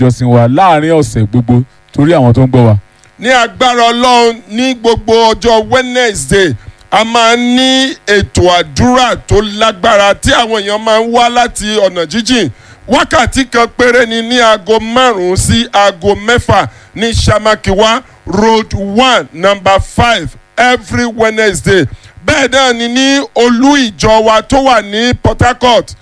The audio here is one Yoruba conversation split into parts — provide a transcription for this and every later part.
ìjọsìn wa láàrin ọ̀sẹ̀ gbogbo torí àwọn tó ń gbọ́ wa. ní agbára ọlọ́run ní gbogbo ọjọ́ wednesday a máa ń ní ètò àdúrà tó lágbára tí àwọn èèyàn máa ń wá láti ọ̀nà jíjìn wákàtí kan péré ni ní aago márùn-ún sí aago mẹ́fà ní samakiwa road one number five every wednesday bẹ́ẹ̀ náà ni ní olú ìjọ wa tó wà ní port harcourt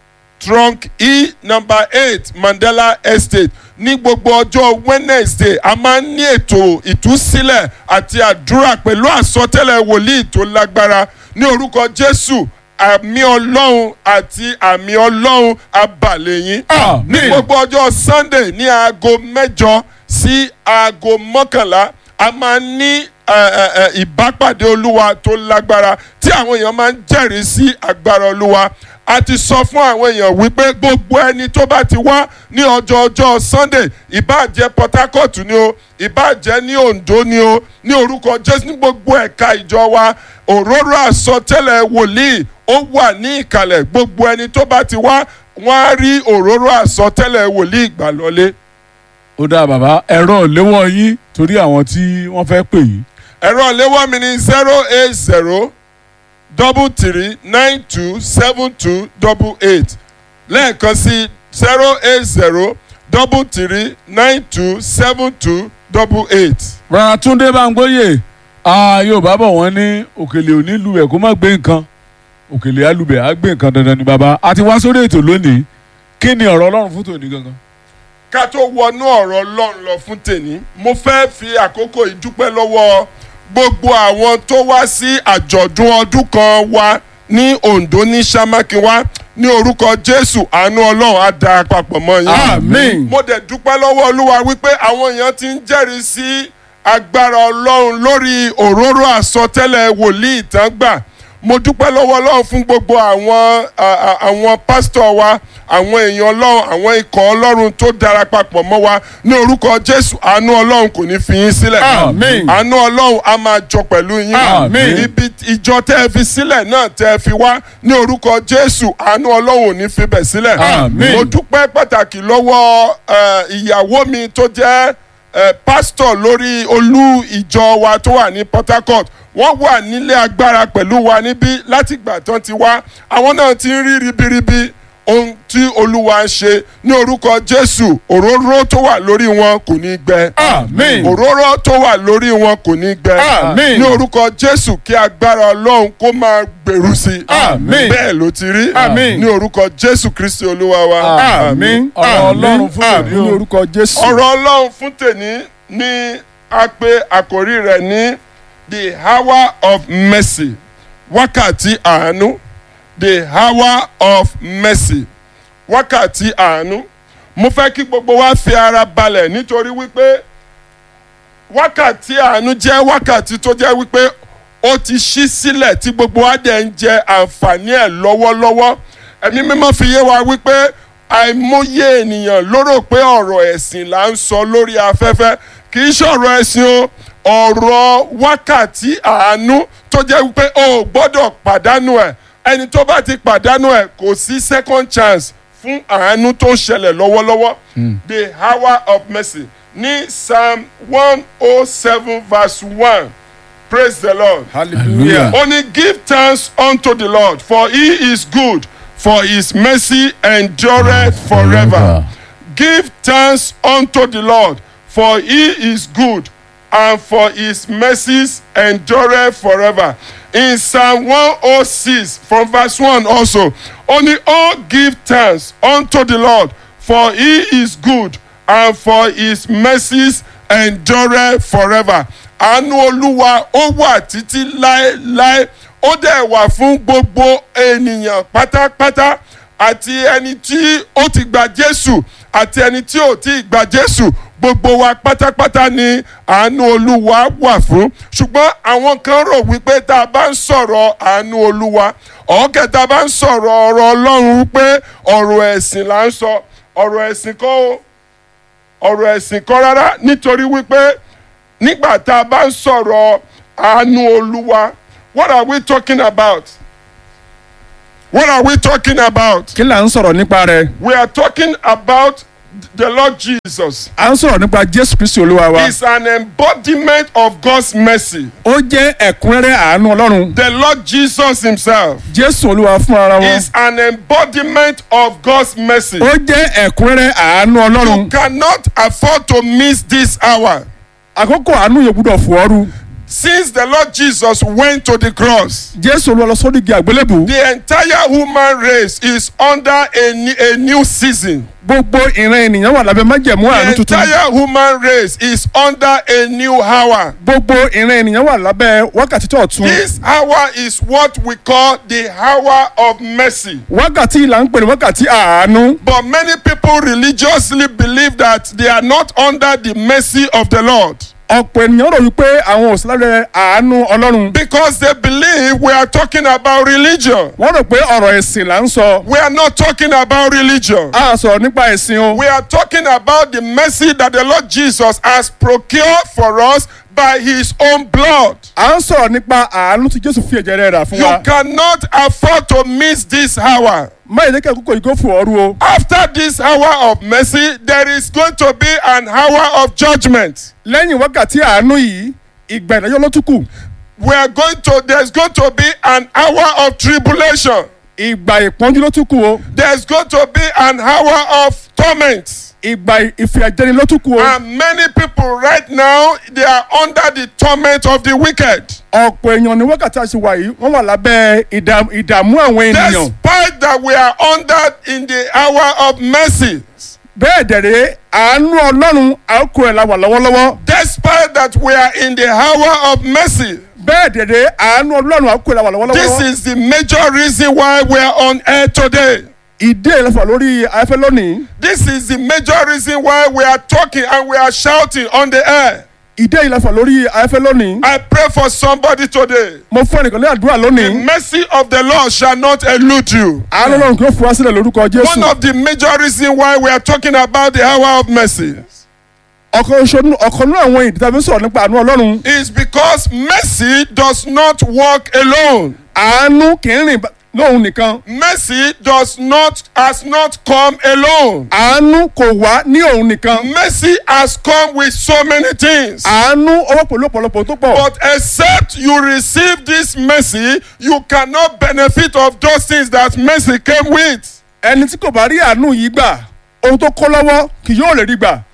trunk e number eight mandela estate ní gbogbo ọjọ́ wednesday a máa ń ní ètò ìtúsílẹ̀ àti àdúrà pẹ̀lú àsọtẹ́lẹ̀ wòlíì tó lágbára ní orúkọ jésù àmì ọlọ́run àti àmì ọlọ́run abalẹ̀ yín. Àmín. ní gbogbo ọjọ́ sunday ní aago mẹ́jọ sí aago mọ́kànlá a máa ń ní ẹ, ẹ, ẹ, ìbápàdé olúwa tó lágbára tí àwọn èèyàn máa ń jẹ́rìí sí agbára olúwa a ti sọ fún àwọn èèyàn wípé gbogbo ẹni tó bá ti wá ní ọjọ́ ọjọ́ sunday ìbàjẹ́ port harcourt ni o ìbàjẹ́ ní ondo ni o ní orúkọ jésù ní gbogbo ẹ̀ka ìjọ wa òróró àsọtẹ́lẹ̀ wòlíì ó wà ní ìkàlẹ̀ gbogbo ẹni tó bá ti wá wọ́n á rí òróró àsọtẹ́lẹ̀ wòlíì ìgbàlọ́lé ó dáa bàbá ẹ̀rọ ìléwọ́ yín torí àwọn tí wọ́n fẹ́ pè yín. ẹ̀rọ ìléwọ́ mi ní zero eight zero double three nine two seven two double eight lẹ́ẹ̀kan sí zero eight zero double three nine two seven two double eight. rárá túndé báńgbóyè ah, yorùbá bọ̀ wọ́n ní òkèlè ò ní lubẹ̀ kó má gbé nǹkan òkèlè alubẹ̀ á gbé nǹkan dandan ni bàbá a ti wá sórí ètò lónìí kí ni ọ̀rọ̀ ọlọ́run fún tòní gangan. ká tó wọnú ọ̀rọ̀ ọlọ́run lọ fún tèmi mo fẹ́ fi àkókò ìdúpẹ́ lọ́wọ́ gbogbo àwọn tó wá sí àjọ̀dún ọdún kan wa ní ondo ní samakiwa ní orúkọ jésù àánú ọlọ́run á da papọ̀ mọ́ yín. Àmín. mo dẹ̀ dúpẹ́ lọ́wọ́ olúwa wípé àwọn èèyàn ti ń jẹ́rìí sí agbára ọlọ́run lórí òróró àsọtẹ́lẹ̀ wòlíì tán gbà mo dúpẹ́ lọ́wọ́ ọlọ́run fún gbogbo àwọn à- à- àwọn pásítọ̀ wa àwọn èèyàn ọlọ́run àwọn ikọ̀ ọlọ́run tó dara papọ̀ mọ́ wa ní orúkọ jésù àánú ọlọ́run kò ní fi yín sílẹ̀ Àmín. àánú ọlọ́run á máa jọ pẹ̀lú yín Àmín. ibi ìjọ tẹ́ ẹ fi sílẹ̀ náà tẹ́ ẹ fi wá ní orúkọ jésù àánú ọlọ́run ò ní fi bẹ̀ sílẹ̀ Àmín. mo dúpẹ́ pàtàkì lọ́wọ́ ẹ, ìyàwó mi tó jẹ́ ẹ, pásítọ̀ lórí olú ìjọ wa tó wà ní port harcourt wọ́n wà nílé agbára pẹ̀lú wa níbí látìgbà tán ti wá àwọn náà ti ń rí ribiribi ohun tí olúwa ń ṣe ní orúkọ jésù òróró tó wà lórí wọn kò ní gbẹ Àmín. òróró tó wà lórí wọn kò ní gbẹ Àmín. ní orúkọ jésù kí agbára ọlọ́run kó máa gbèrú sí i Àmín. bẹ́ẹ̀ ló ti rí Àmín. ní orúkọ jésù kristi olúwa wa Àmín. ọ̀rọ̀ ọlọ́run fún tòní ní o. orúkọ jésù. ọ̀rọ̀ ọlọ́run fún tèmi ní a pé àkórí rẹ̀ ní the hour of mercy wákàtí àánú the hour of mercy wákàtí àánú mo fẹ́ kí gbogbo wa fi ara balẹ̀ nítorí wípé wákàtí àánú jẹ́ wákàtí tó jẹ́ wípé ó ti ṣí sílẹ̀ tí gbogbo wa dẹ̀ ń jẹ àǹfààní ẹ̀ lọ́wọ́lọ́wọ́ ẹ̀mí mímọ́ fi yé wa wípé àìmọye ènìyàn ló rò pé ọ̀rọ̀ ẹ̀sìn là ń sọ lórí afẹ́fẹ́ kì í ṣọ̀rọ̀ ẹ̀sìn o ọ̀rọ̀ wákàtí àánú tó jẹ́ wípé o ò gbọ́dọ̀ pàdánù ẹ̀ ẹni tó bá ti pàdánù ẹ̀ kò sí second chance fún àánú tó ń ṣẹlẹ̀ lọ́wọ́lọ́wọ́ the hour of mercy ní psalm one oh seven verse one praise the lord. Hallelujah. Only give thanks unto the Lord, for he is good, for his mercy endureth forever. Give thanks unto the Lord, for he is good, and for his mercies endureth forever. In Psalm 106, from verse 1 also, only all give thanks unto the Lord, for he is good, and for his mercies endureth forever. àánú olúwa ó wà títí láéláé ó dẹ̀ wà fún gbogbo ènìyàn pátápátá àti ẹni tí ó ti gba jésù àti ẹni tí ò tí ì gba jésù gbogbo wa pátápátá ni àánú olúwa wà fún ṣùgbọ́n àwọn kan rò wípé tá a bá ń sọ̀rọ̀ àánú olúwa ọ̀ọ́kẹ́ tá a bá ń sọ̀rọ̀ ọ̀rọ̀ ọlọ́run wípé ọ̀rọ̀ ẹ̀sìn là ń sọ ọ̀rọ̀ ẹ̀sìn kọ́ o ọ̀rọ̀ ẹ̀sìn kọ́ rárá nítorí wípé nígbà tá a bá ń sọ̀rọ̀ àánú olúwa what are we talking about? what are we talking about? kí là ń sọ̀rọ̀ nípa rẹ̀. we are talking about the Lord Jesus à ń sọ̀rọ̀ nípa jésù kristi olúwa wa is an embodiment of God's mercy. ó jẹ́ ẹ̀kúnrẹ́rẹ́ àánú ọlọ́run The Lord Jesus himself jésù olúwa fún ara wọn is an embodiment of God's mercy. ó jẹ́ ẹ̀kúnrẹ́rẹ́ àánú ọlọ́run You cannot afford to miss this hour. àkókò àánú yóò gbúdọ̀ fò ooru Since the Lord Jesus went to the cross, jésù olúwa lọ sórí igi àgbélébù the entire human race is under a, ne- a new season. gbogbo ìran ènìyàn wà lábẹ́ májẹ̀mú àánú The tuntun entire human race is under a new hour. gbogbo ìran ènìyàn wà lábẹ́ wákàtí tó ọ̀tun This hour is what we call the hour of mercy. wákàtí ìlà ń pè ní wákàtí àánú But many people religiously believe that they are not under the mercy of the Lord ọ̀pọ̀ ènìyàn rò wípé àwọn ò sí lábẹ́ àánú ọlọ́run because they believe we are talking about religion. wọ́n rò pé ọ̀rọ̀ ẹ̀sìn là ń sọ We are not talking about religion. a sọ̀rọ̀ nípa ẹ̀sìn o We are talking about the mercy that the Lord Jesus has procured for us by his own blood. à ń sọ̀rọ̀ nípa àánú tí jésù fi ẹ̀jẹ̀ rẹ̀ rà fún You wa cannot afford to miss this hour. má yẹ kí àkókò yìí kó fò ooru o After this hour of mercy, there is going to be an hour of judgment. lẹ́yìn wákàtí àánú yìí ìgbà ìdájọ́ ló tún kù We are going to, there's going to be an hour of tribulation. ìgbà ìpọ́njú ló tún kù o There's going to be an hour of torment. ìgbà ìfìyàjẹni ló tún kù o And many people right now, they are under the torment of the wicked. ọ̀pọ̀ èèyàn ní wákàtí àṣewà yìí wọ́n wà lábẹ́ ìdá- ìdààmú àwọn ènìyàn Despite that we are under in the hour of mercy. bẹ́ẹ̀ dẹ̀rẹ́ àánú ọlọ́run àókò ẹ̀ la wà lọ́wọ́lọ́wọ́ Despite that we are in the hour of mercy. bẹ́ẹ̀ dẹ̀rẹ́ àánú ọlọ́run àókò ẹ̀ la wà This lọ́wọ́lọ́wọ́ is the major reason why we are on air today. ìdí ìlẹ́fà lórí afẹ́ lónìí This is the major reason why we are talking and we are shouting on the air. ìdí ìlẹ́fà lórí afẹ́ lónìí I pray for somebody today. mo fún ẹnìkan ní àdúrà The lónìí mercy of the Lord shall not elude you. àánú ọlọ́run kí ó fura sílẹ̀ lórúkọ One jésù of the major reasons why we are talking about the hour of mercy ọ̀kan oṣù ọ̀kan nínú àwọn ìdí tàbí sọ̀rọ̀ nípa àánú ọlọ́run is because mercy does not work alone. àánú kì í rìn bá- lóhun nìkan Mercy does not has not come alone. àánú kò wá ní òun nìkan Mercy has come with so many things. àánú ọwọ́ pẹ̀lú ọ̀pọ̀lọpọ̀ tó pọ̀ But except you receive this mercy, you cannot benefit of those things that mercy came with. ẹni tí kò bá rí àánú yìí gbà ohun tó kọ́ lọ́wọ́ kì yóò lè rí gbà.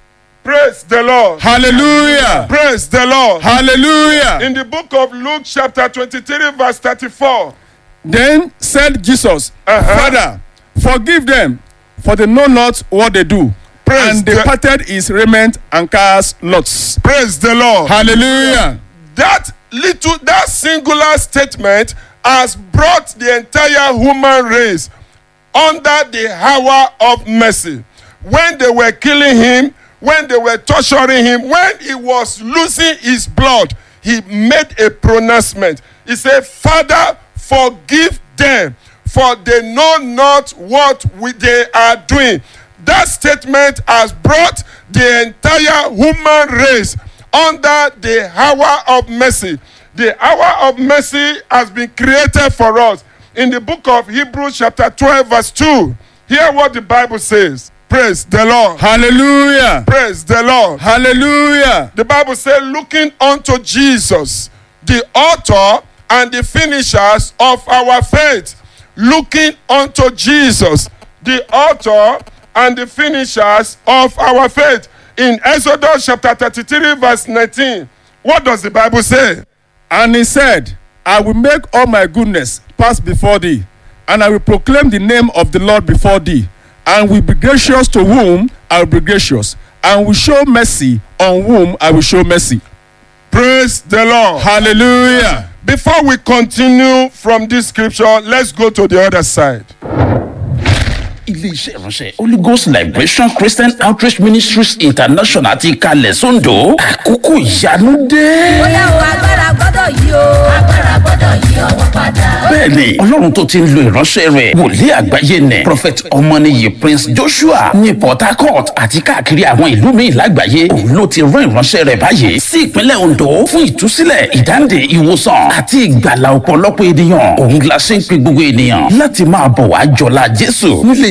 Praise the Lord. hallelujah Praise the Lord. hallelujah. In the book of Luke, chapter 23, verse 34. then said jesus Uh-huh. father forgive them for they know not what they do. Praise and the- departed his raiment and cast lots. Praise the Lord. hallelujah. that little that singular statement has brought the entire human race under the hour of mercy when they were killing him when they were torturing him when he was losing his blood he made a pronouncement he said father forgive them for they know not what we, they are doing that statement has brought the entire human race under the hour of mercy. The hour of mercy has been created for us. In the book of Hebrews, chapter 12, verse 2, hear what the Bible says. Praise the Lord. hallelujah. Praise the Lord. hallelujah. The Bible says, looking unto Jesus, the author and the finishers of our faith. Looking unto Jesus, the author and the finishers of our faith. In Exodus chapter 33, verse 19, what does the Bible say? And he said, I will make all my goodness pass before thee, and I will proclaim the name of the Lord before thee, and will be gracious to whom I will be gracious, and will show mercy on whom I will show mercy. Praise the Lord. Hallelujah. Before we continue from this scripture, let's go to the other side. ilé-iṣẹ́ ìránṣẹ́ holy ghost liberation christian outreach ministries international ti kalẹ̀ sóńdò àkókò ìyanu dé. bóyá o agbára gbọ́dọ̀ yí o agbára gbọ́dọ̀ yí ọwọ́ padà. bẹ́ẹ̀ni ọlọ́run tó ti ń lo ìránṣẹ́ rẹ̀ wòlíì àgbáyé nẹ̀ prophet ọmọnìyí prince joshua ní port harcourt àti káàkiri àwọn ìlú míì lágbàáyé òun ló ti rán ìránṣẹ́ rẹ̀ báyìí sí ìpínlẹ̀ ondo fún ìtúsílẹ̀ ìdáǹdè ìwòsàn àti ìgbàlà ọ̀pọ̀lọpọ̀ ènìyàn òun la ṣe ń pe gbogbo ènìyàn láti máa bọ̀ wá jọlá jésù nílé iṣẹ́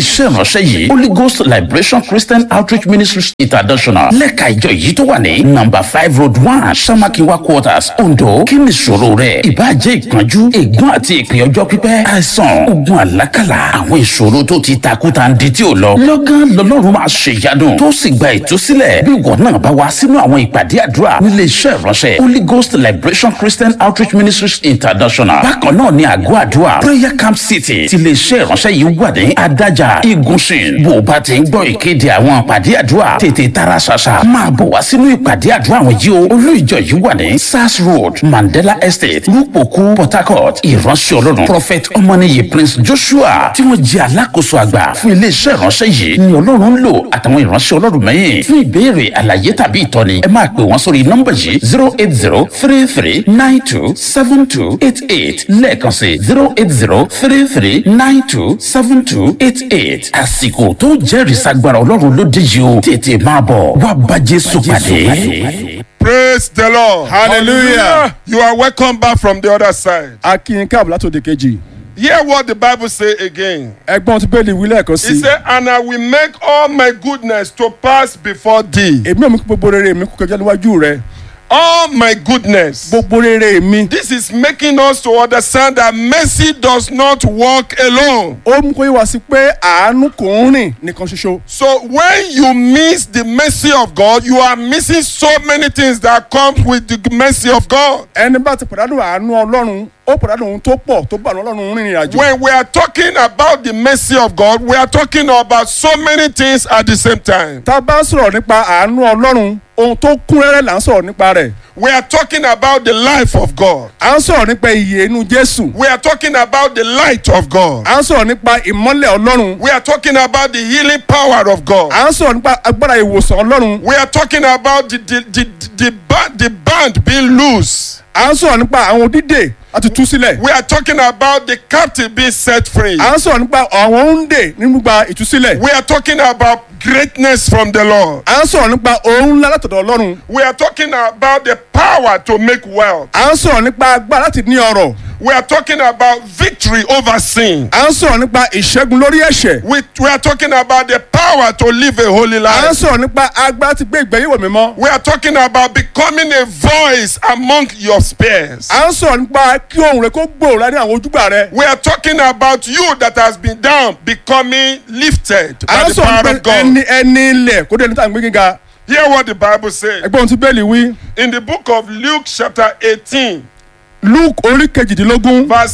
iṣẹ́ ìránṣẹ́ yìí holy ghost liberation christian outreach ministries international lẹ́ka ìjọ yìí tó wà ní number five road one samakiwa quarters ondo kí ni ìṣòro rẹ ìbàjẹ́ ìpọ́njú ègún àti ìpè ọjọ́ pípẹ́ àìsàn ogun àlákàlà àwọn ìṣòro tó ti takuta ń di tí ò lọ lọ́gán lọ́lọ́run máa ṣe ìyanu tó sì gba ìtúsílẹ̀ bí ìwọ náà bá wá sínú àwọn ìpàdé àdúrà nílé iṣẹ́ ìránṣẹ́ holy ghost liberation christian outreach ministries international bákan náà ni àgọ́ àdúrà prayer camp city ti lè ṣe ìránṣẹ́ yìí wà ní adájà igunṣin bó o bá ti ń gbọ́ ìkéde àwọn ìpàdé àdúrà tètè tara ṣàṣà máa bọ̀ wá sínú ìpàdé àdúrà àwọn yìí o olú ìjọ yìí wà ní sars road mandela estate rúpòkú port harcourt ìránṣẹ́ ọlọ́run prophet ọmọnìyí prince joshua tí wọ́n jẹ́ alákòóso àgbà fún iléeṣẹ́ ìránṣẹ́ yìí ni ọlọ́run ń lò àtàwọn ìránṣẹ́ ọlọ́run mẹ́yìn fún ìbéèrè àlàyé tàbí ìtọ́ni ẹ máa pè wọ́n sórí nọ́mbà yìí zero eight zero three three nine two seven two eight eight lẹ́ẹ̀kan sí zero eight zero three three nine two seven two eight eight àsìkò tó jẹ́rìí sagbára ọlọ́run ló dé yìí o tètè máa bọ̀ wá bá jésù pàdé. Praise the Lord. Hallelujah. You are welcome back from the other side. akin káàbọ̀ látòdì kejì Hear what the Bible say again. ẹgbọ́n tí bẹ́ẹ̀lì wí lẹ́ẹ̀kan He sí said, And I will make all my goodness to pass before thee. èmi ò mú kí gbogbo rere mi kú kọjá níwájú rẹ All my goodness. gbogbo rere mi This is making us to understand that mercy does not walk alone. ó mú kó yé wa sí pé àánú kò ń rìn nìkan ṣoṣo So when you miss the mercy of God, you are missing so many things that comes with the mercy of God. ẹni bá ti pàdánù àánú ọlọ́run ó pàdánù ohun tó pọ̀ tó bá ọlọ́run rìnrìn àjò When we are talking about the mercy of God, we are talking about so many things at the same time. tá a bá ń sọ̀rọ̀ nípa àánú ọlọ́run ohun tó kún rẹ́rẹ́ là ń sọ̀rọ̀ nípa rẹ̀ We are talking about the life of God. à ń sọ̀rọ̀ nípa ìyè inú jésù We are talking about the light of God. à ń sọ̀rọ̀ nípa ìmọ́lẹ̀ ọlọ́run We are talking about the healing power of God. à ń sọ̀rọ̀ nípa agbára ìwòsàn ọlọ́run We are talking about the the the the, band, the band being loose. à ń sọ̀rọ̀ nípa àwọn dídè àti tú sílẹ̀ We are talking about the captive being set free. à ń sọ̀rọ̀ nípa àwọn òǹdè nínú gba ìtúsílẹ̀ We are talking about greatness from the Lord. à ń sọ̀rọ̀ nípa ohun ńlá látọ̀dọ̀ ọlọ́run We are talking about the power to make wealth. à ń sọ̀rọ̀ nípa agbára láti ní ọrọ̀ We are talking about victory over sin. à ń sọ̀rọ̀ nípa ìṣẹ́gun lórí ẹ̀ṣẹ̀ We, we are talking about the power to live a holy à ń life. sọ̀rọ̀ nípa agbára ti gbé ìgbẹ́yẹ̀wò mímọ́ We are talking about becoming a voice among your peers. à ń sọ̀rọ̀ nípa kí ohun rẹ kó gbòòrò ní àwọn ojúgbà rẹ We are talking about you that has been down becoming lifted à by ń the sọ̀rọ̀ power nípa of God. ẹni ẹni ilẹ̀ kó dé ní tàbí gíga Hear what the Bible says. ẹgbẹ́ ohun tí bẹ́ẹ̀lì wí In the book of Luke chapter 18, luke orí kejìdínlógún verse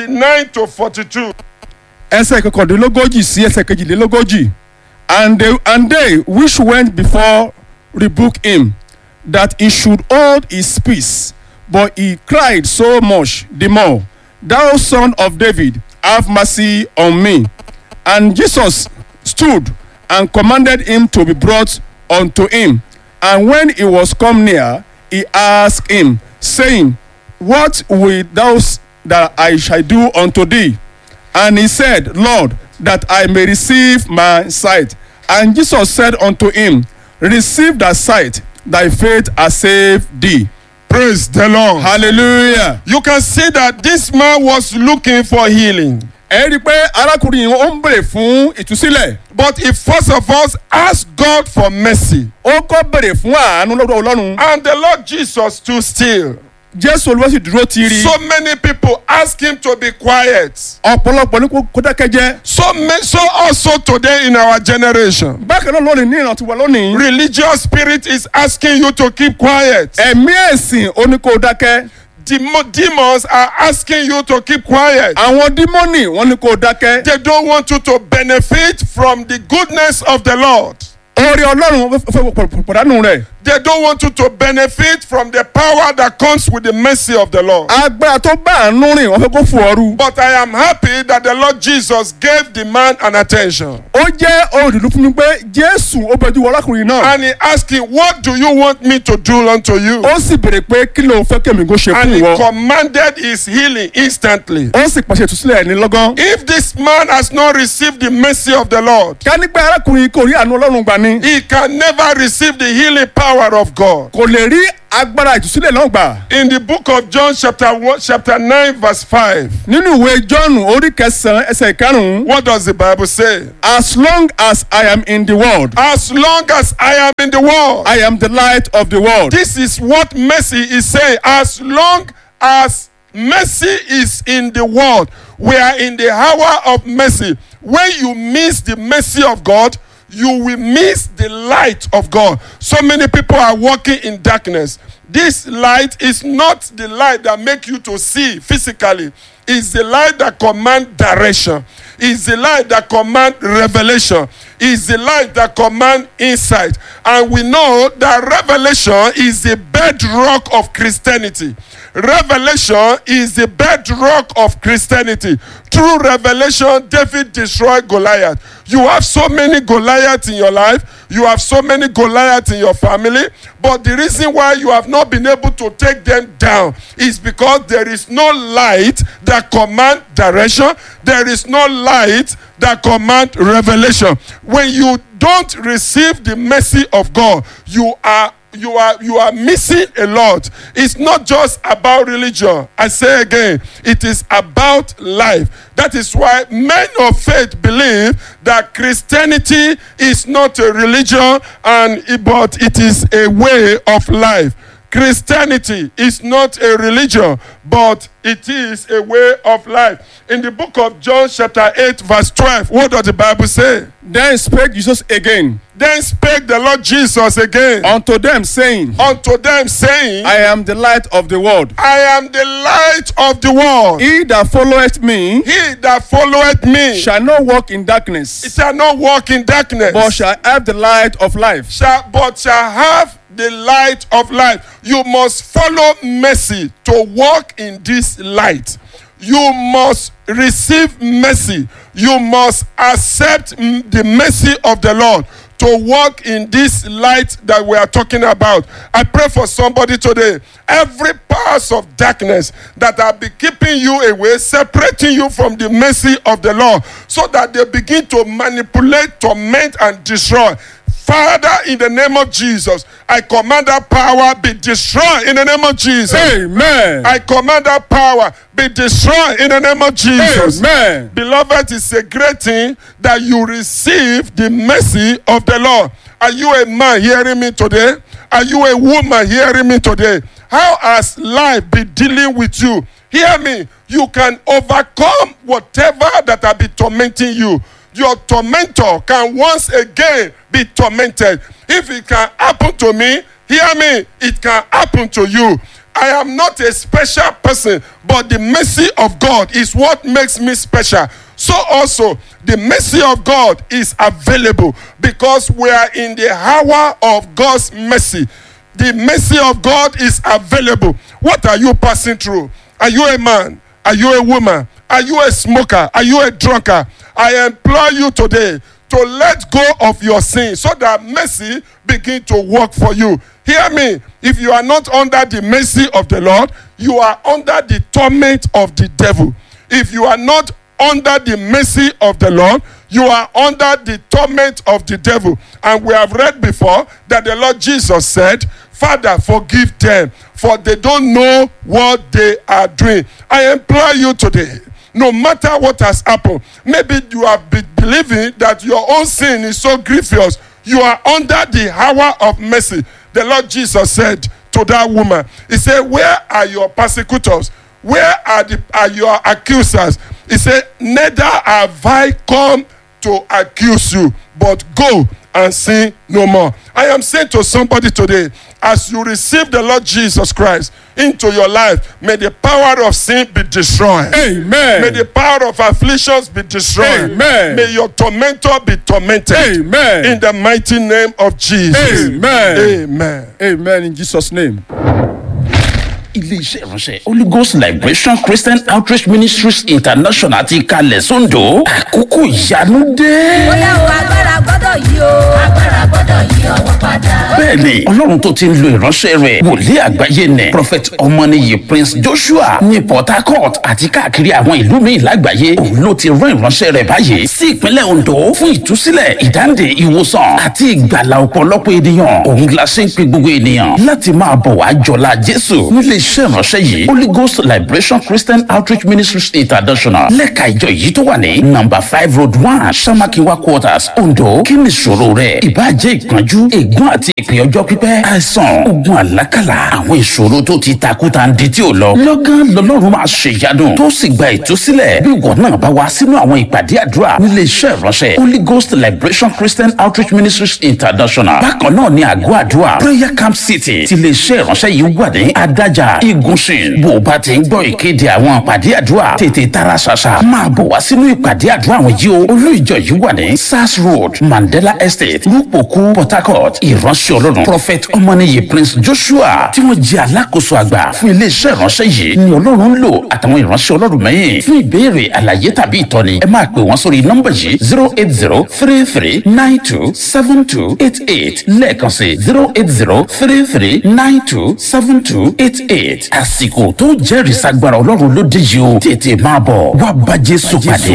39 to 42. ẹsẹ̀ kọkàndínlógójì sí ẹsẹ̀ kejìlélógójì and they and they which went before rebuked him that he should hold his peace but he cried so much the more thou son of david have mercy on me and jesus stood and commanded him to be brought unto him and when he was come near he asked him saying what wilt thou s- that i shall do unto thee and he said, Lord, that I may receive my sight. And Jesus said unto him, Receive thy sight, thy faith has saved thee. Praise the Lord. Hallelujah. You can see that this man was looking for healing. Ẹ rí i pé arákùnrin yìí ó ń bèrè fún ìtúsílẹ̀. But he first of all asked God for mercy. Ó kọ́ bèrè fún àánú lọ́dọ̀ Ọlọ́run. And the Lord Jesus stood still. Jésù Olúwa sì dúró tiiri. So many people ask him to be quiet. Ọ̀pọ̀lọpọ̀ ní kó kó dákẹ́jẹ́. So, ma- so also today in our generation, Bákan náà lónìí ní ìrántí wa lónìí. religious spirit is asking you to keep quiet. Ẹ̀mí ẹ̀sìn ó ní kó dákẹ́. Demo- demons are asking you to keep quiet. Àwọn dímọ́nì wọ́n ní kó dákẹ́. They don't want you to benefit from the goodness of the Lord. Oore Ọlọ́run fẹ́ fẹ́ pọ̀- pọ̀dánù rẹ̀. They don't want you to benefit from the power that comes with the mercy of the Lord. agbára tó bá àánú rìn wọn fẹ́ kó fò ọrú. But I am happy that the Lord Jesus gave the man an attention. ó jẹ́ ohun ìdùnnú fún mi pé jésù ó bẹ̀jú wọ arákùnrin náà. And he asked him, What do you want me to do unto you? ó sì béèrè pé kí ló ń fẹ́ kẹ́mi kó ṣe And fún he ìwọ. commanded his healing instantly. ó sì pàṣẹ ìtúsílẹ̀ ní lọ́gán. If this man has not received the mercy of the Lord, ká nígbà arákùnrin kò rí àánú ọlọ́run gbà ni. he can never receive the healing power power of God. kò lè rí agbára ìtúsílẹ̀ náà gbà. In the book of John, chapter one, chapter nine, verse five, nínú ìwé john orí kẹsàn-án ẹsẹ̀ ìkarùn-ún what does the Bible say? as long as i am in the world As long as I am in the world, i am the light of the world. this is what mercy is saying. As long as mercy is in the world, we are in the hour of mercy. When you miss the mercy of God, you will miss the light of God. So many people are walking in darkness. This light is not the light that make you to see physically. It's the light that command direction. It's the light that command revelation. It's the light that command insight. And we know that revelation is the bedrock of Christianity. Revelation is the bedrock of Christianity. Through revelation, David destroyed Goliath. You have so many Goliaths in your life. You have so many Goliaths in your family. But the reason why you have not been able to take them down is because there is no light that command direction. There is no light that command revelation. When you don't receive the mercy of God, you are you are you are missing a lot it's not just about religion i say again it is about life that is why men of faith believe that christianity is not a religion and but it is a way of life christianity is not a religion but it is a way of life in the book of john chapter 8 verse 12 what does the bible say then spake jesus again then spake the lord jesus again unto them saying unto them saying i am the light of the world. I am the light of the world. he that followeth me He that followeth me shall not walk in darkness shall not walk in darkness, but shall have the light of life. shall, but shall have the light of life. You must follow mercy to walk in this light. You must receive mercy. You must accept mm, the mercy of the Lord to walk in this light that we are talking about. I pray for somebody today. Every powers of darkness that have been keeping you away, separating you from the mercy of the Lord, so that they begin to manipulate, torment, and destroy. Father, in the name of Jesus, I command that power be destroyed in the name of Jesus. amen. I command that power be destroyed in the name of Jesus. amen. Beloved, it's a great thing that you receive the mercy of the Lord. Are you a man hearing me today? Are you a woman hearing me today? How has life been dealing with you? Hear me. You can overcome whatever that have been tormenting you. Your tormentor can once again be tormented. If it can happen to me, hear me, it can happen to you. I am not a special person, but the mercy of God is what makes me special. So also, the mercy of God is available because we are in the hour of God's mercy. The mercy of God is available. What are you passing through? Are you a man? Are you a woman? Are you a smoker? Are you a drunkard? I implore you today to let go of your sin so that mercy begin to work for you. Hear me. If you are not under the mercy of the Lord, you are under the torment of the devil. If you are not under the mercy of the Lord, you are under the torment of the devil. And we have read before that the Lord Jesus said, Father, forgive them, for they don't know what they are doing. I implore you today, no matter what has happened, maybe you have been believing that your own sin is so grievous, you are under the hour of mercy. The Lord Jesus said to that woman, He said, Where are your persecutors? Where are the are your accusers? He said, Neither have I come to accuse you, but go and sin no more. I am saying to somebody today, as you receive the Lord Jesus Christ into your life, may the power of sin be destroyed. amen. May the power of afflictions be destroyed. Amen. May your tormentor be tormented. amen. In the mighty name of Jesus. Amen. Amen. amen in jesus name. iléeṣẹ́ ìránṣẹ́ holy ghost liberation christian outreach ministries international ti kalẹ̀ sóńdò àkókò ìyanu dé. bóyá o agbára gbọ́dọ̀ yí o. agbára gbọ́dọ̀ yí ọwọ́ padà. bẹ́ẹ̀ni ọlọ́run tó ti ń lo ìránṣẹ́ rẹ̀ wòlíì àgbáyé nẹ̀ prophet ọmọnìyí prince joshua ní port harcourt àti káàkiri àwọn ìlú míì lágbàáyé òun ló ti rán ìránṣẹ́ rẹ̀ báyìí sí ìpínlẹ̀ ondo fún ìtúsílẹ̀ ìdáǹdè ìwòsàn àti ìgbàlà ọ̀pọ̀lọpọ̀ ènìyàn òun la ṣe ń pe gbogbo ènìyàn láti máa bọ̀ wá jọlá jésù nílé iṣẹ́ ìránṣẹ́ yìí holy ghost liberation christian outreach ministries international lẹ́ka ìjọ yìí tó wà ní number five road one samakiwa quarters ondo kí ni ìṣòro rẹ̀ ìbájẹ́ ìpọ́njú ègún àti ìpè ọjọ́ pípẹ́ àìsàn ogun àlákàlà àwọn ìṣòro tó ti takuta ń di tí ò lọ lọ́gán lọ́lọ́run máa ṣe ìyanu tó sì gba ìtúsílẹ̀ bí ìwọ náà bá wá sínú àwọn ìpàdé àdúrà nílé iṣẹ́ ìránṣẹ́ holy ghost liberation christian outreach ministries international bákan náà ni àgọ́ àdúrà prayer camp city ti lè ṣe ìránṣẹ́ yìí wà ní adájà igunṣin bó o bá ti ń gbọ́ ìkéde àwọn ìpàdé àdúrà tètè tara ṣàṣà máa bọ̀ wá sínú ìpàdé àdúrà àwọn yìí o olú ìjọ yìí wà ní sars road mandela estate rúpòkú port harcourt ìránṣẹ́ ọlọ́run prophet ọmọnìyí prince joshua tí wọ́n jẹ́ alákòóso àgbà fún iléeṣẹ́ ìránṣẹ́ yìí ni ọlọ́run ń lò àtàwọn ìránṣẹ́ ọlọ́run mẹ́yìn fún ìbéèrè àlàyé tàbí ìtọ́ni ẹ máa pè wọ́n sórí nọ́mbà yìí zero eight zero three three nine two seven two eight eight lẹ́ẹ̀kan sí zero eight zero three three nine two seven two eight eight àsìkò tó jẹ́rìí sagbára ọlọ́run ló dé yìí o tètè máa bọ̀ wá bá jésù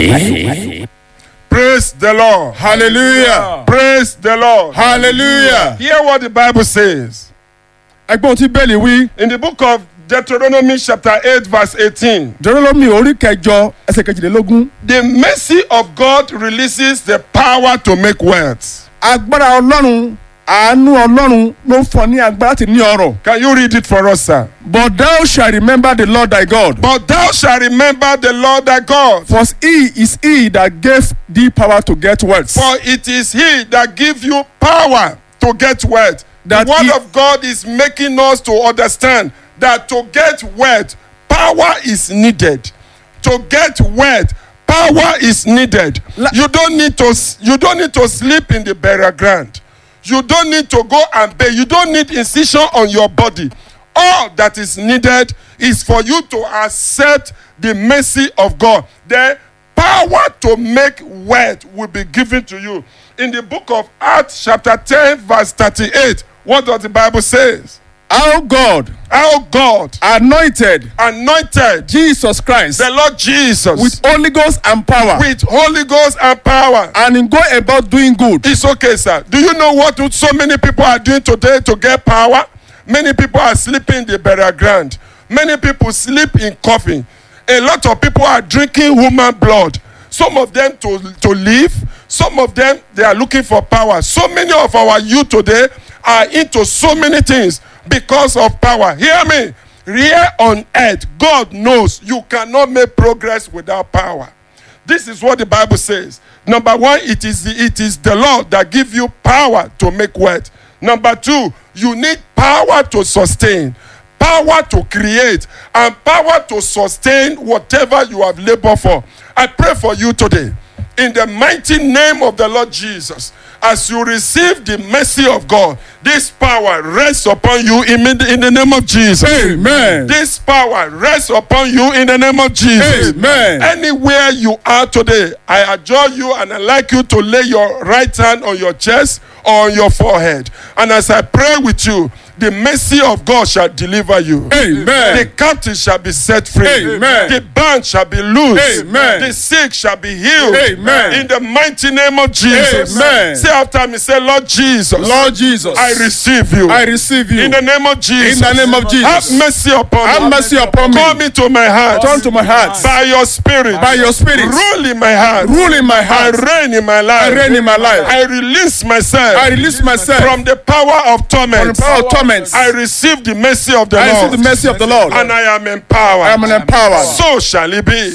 pàdé. Praise the Lord. hallelujah Praise the Lord. hallelujah. Hear what the Bible says. ẹgbẹ́ ohun tí bẹ́ẹ̀lì wí In the book of Deuteronomy, chapter 8, verse 18, Deuteronomy orí kẹjọ ẹsẹ̀ kejìlélógún the mercy of God releases the power to make wealth. agbára ọlọ́run àánú ọlọ́run ló ń fọ ní agbára láti ní ọrọ̀ Can you read it for us, sir? but thou shall remember the lord thy god But thou shalt remember the Lord thy God, for he is he that gave thee power to get wealth. for it is he that give you power to get wealth. That the word he- of God is making us to understand that to get wealth, power is needed. To get wealth, power is needed. La- you don't need to s- you don't need to sleep in the burial ground. You don't need to go and pay. You don't need incision on your body. All that is needed is for you to accept the mercy of God. Then power to make wealth will be given to you. In the book of Acts, chapter 10, verse 38, what does the Bible says? Our God Our God anointed anointed Jesus Christ the Lord Jesus with Holy Ghost and power with Holy Ghost and power. and in go about doing good. It's okay, sir. Do you know what so many people are doing today to get power? Many people are sleeping in the burial ground. Many people sleep in coffin. A lot of people are drinking human blood. Some of them to, to live. Some of them they are looking for power. So many of our youth today are into so many things because of power. Hear me. Here on earth, God knows you cannot make progress without power. This is what the Bible says. Number one, it is the, it is the Lord that give you power to make wealth. Number two, you need power to sustain, power to create, and power to sustain whatever you have labored for. I pray for you today in the mighty name of the Lord Jesus. As you receive the mercy of God, this power rests upon you in, in the name of Jesus. Amen. This power rests upon you in the name of Jesus. Amen. Anywhere you are today, I adjure you and I like you to lay your right hand on your chest or on your forehead. And as I pray with you, the mercy of God shall deliver you. Amen. The captive shall be set free. Amen. The bound shall be loosed. Amen. The sick shall be healed. Amen. In the mighty name of Jesus. Amen. Say after me, say, Lord Jesus. Lord Jesus, I receive you. I receive you. In the name of Jesus. In the name of Jesus. Have mercy upon Have me. mercy upon me. Come into my heart. Turn to my heart. By your spirit. By your spirit. Rule in my heart. Rule in my heart. And reign in my life. I reign in my life. I release myself. I release myself from the power of torment. from the power of torment. I receive the mercy of the I Lord. receive the mercy of the Lord. and I am empowered. I am empowered. So shall it be.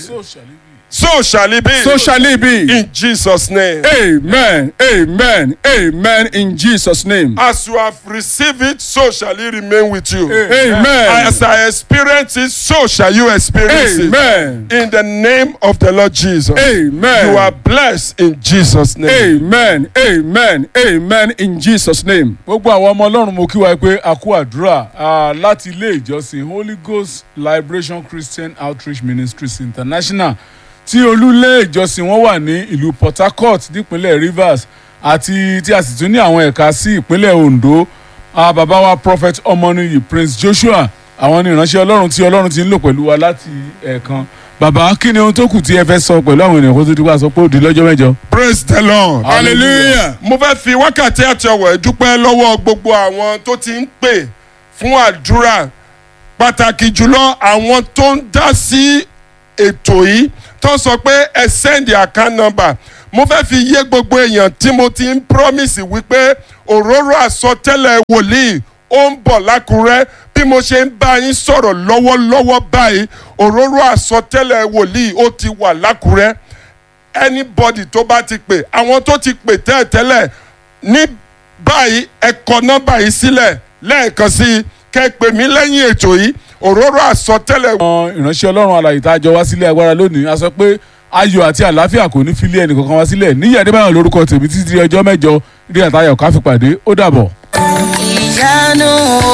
So shall it be. So shall it be. in Jesus' name. Amen. Amen. Amen. In Jesus' name. As you have received it, so shall it remain with you. Amen. As I experience it, so shall you experience Amen. it. In the name of the Lord Jesus. Amen. You are blessed in Jesus' name. Amen. Amen. Amen. In Jesus' name. gbogbo àwọn ọmọ ọlọ́run mo kí wa pé a kú àdúrà ah, láti ilé ìjọsìn holy ghost liberation christian outreach ministries international tí olúlé ìjọsìn wọn wà ní ìlú port harcourt nípínlẹ̀ rivers àti tí a sì tún ní àwọn ẹ̀ka sí ìpínlẹ̀ ondo ah, bàbá wa prophet ọmọnìyí prince joshua àwọn ni ìránṣẹ́ ọlọ́run tí ọlọ́run ti ń lò pẹ̀lú wa láti ẹ̀ẹ̀kan bàbá kí ni ohun tó kù tí ẹ fẹ́ sọ pẹ̀lú àwọn ènìyàn kó tó di wá sọ pé ó di lọ́jọ́ mẹ́jọ. praise the lord Hallelujah. mo fẹ́ fi wákàtí àti ọ̀wọ̀ dúpẹ́ lọ́wọ́ gbogbo àwọn tó ti ń pè fún àdúrà pàtàkì jùlọ àwọn tó ń dá sí ètò yìí tó sọ pé ẹ send account number mo fẹ́ fi yé gbogbo èèyàn tí mo ti ń promise wípé òróró àsọtẹ́lẹ̀ wòlíì ó ń bọ̀ lákùrẹ́ bí mo ṣe ń bá yín sọ̀rọ̀ lọ́wọ́lọ́wọ́ báyìí òróró àsọtẹ́lẹ̀ wòlíì ó ti wà lákùrẹ́ anybody tó bá ti pè àwọn tó ti pè tẹ́ẹ̀tẹ́lẹ̀ ní báyìí ẹ kọ nọ́mbà yìí sílẹ̀ lẹ́ẹ̀kan sí i kẹ́ ẹ pè mí lẹ́yìn ètò yìí òróró àsọtẹ́lẹ̀ àwọn ìránṣẹ́ ọlọ́run alàyè tá a jọ wá sílé agbára lónìí a sọ pé ayọ̀ àti àlàáfíà kò ní fi lé ẹnìkankan wá sílẹ̀ níyì adébáyọ̀ lórúkọ tèmi títí di ọjọ́ mẹ́jọ rí àtayọ̀ ká fi pàdé ó dàbọ̀. ìyanu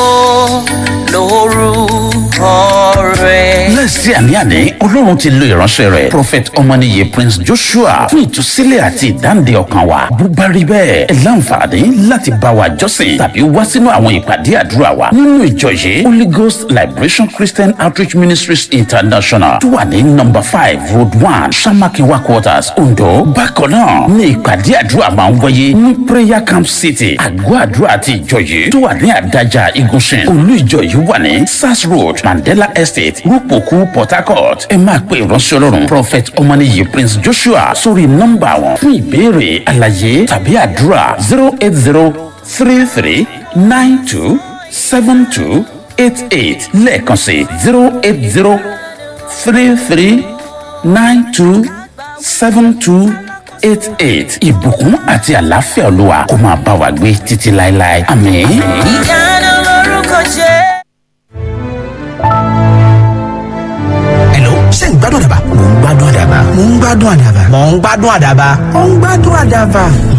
lórúkọ rẹ̀. lẹ́sí àní-àní ọlọ́run ti lo ìránṣẹ́ rẹ̀ prophet ọmọnìyí prince joshua fún ìtúsílẹ̀ àti ìdáǹdè ọkàn wa bó bá rí bẹ́ẹ̀ ẹ láǹfààní láti bá wa jọ́sìn tàbí wá sínú àwọn ìpàdé àdúrà wa nínú ìjọ yìí holy ghost liberation christian outreach ministries international tó wà ní number five road one samakinwa quarters ondo bákan náà ní ìpàdé àdúrà máa ń wáyé ní prayer camp city àgọ́ àdúrà àti ìjọ yìí tó wà ní àdájà igunṣin olú ìjọ yìí wà ní sars road mandela estate rúpòkú port harcourt ẹ máa pe ìránṣẹ́ ọlọ́run prophet ọmọnìyí prince joshua sórí nọ́mbà wọn fún ìbéèrè àlàyé tàbí àdúrà zero eight zero three three nine two seven two eight eight lẹ́ẹ̀kan sí zero eight zero three three nine two seven two eight eight ìbùkún àti àlàáfíà olúwa kó máa bá wa gbé títí láéláé àmín. ìyanu lórúkọ jẹ́. Hello, ṣé ń gbádùn àdàbà? Mò ń gbádùn àdàbà. Mò ń gbádùn àdàbà. Mò ń gbádùn àdàbà. Mò ń gbádùn àdàbà.